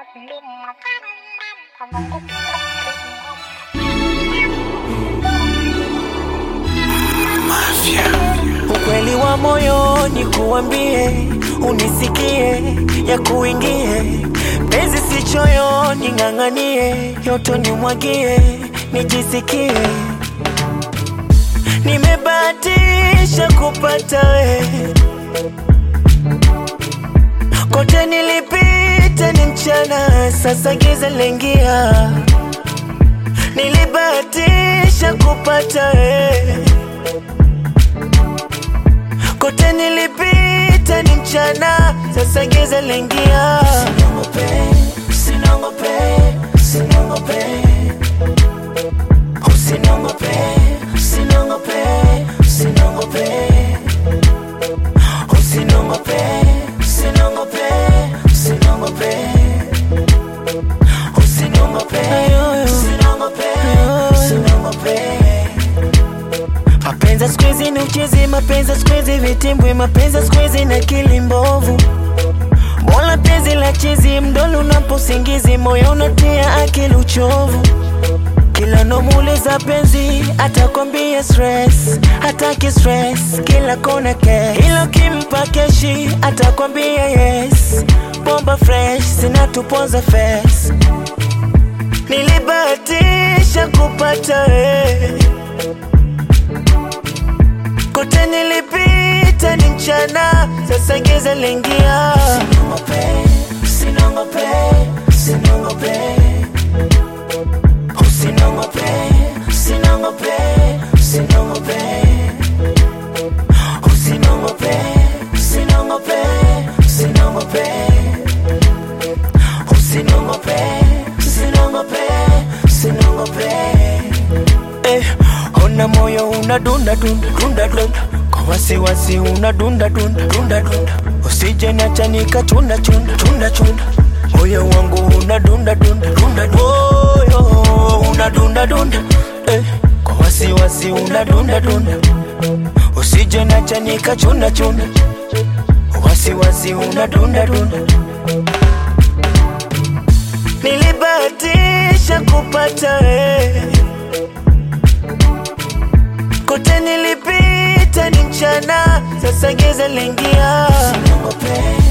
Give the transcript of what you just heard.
Ukweli wa moyoni kuambie, unisikie, ya kuingie penzi si choyoni, ng'ang'anie, yoto nimwagie, nijisikie nimebahatisha kupata we, kote nilipita ni mchana, sasa giza lengia, nilibahatisha kupata we kote nilipita ni mchana, sasa giza lengia. Usiniongope, usiniongope, usiniongope, usiniongope, usiniongope, usiniongope, usiniongope, usiniongope, usiniongope, usiniongope, usiniongope, usiniongope. Mapenzi siku hizi ni uchezi, mapenzi siku hizi vitimbwi, mapenzi siku hizi na akili mbovu. Mola penzi la chizi, mdolo unaposingizi, moyo unatia akili uchovu. Kila nomuuliza penzi, atakwambia stress, hataki stress, kila kona cash. Ilo kimpa keshi, atakwambia yes, bomba fresh, zinatuponza face. Nilibahatisha kupata wewe kote nilipita ni mchana, sasa giza lingia. Usiniongope, usiniongope, usiniongope, usiniongope, usiniongope, usiniongope, usiniongope, usiniongope, usiniongope, usiniongope, usiniongope. Eh, ona moyo unadunda dunda dunda dunda kwa wasiwasi unadunda dunda dunda dunda usije niacha nikachunda chunda chunda chunda moyo wangu unadunda dunda dunda moyo unadunda dunda eh, kwa wasiwasi unadunda dunda usije niacha nikachunda chunda wasiwasi unadunda dunda nilibahatisha kupata wewe kote nilipita ni mchana, sasa giza lingia. Usiniongope,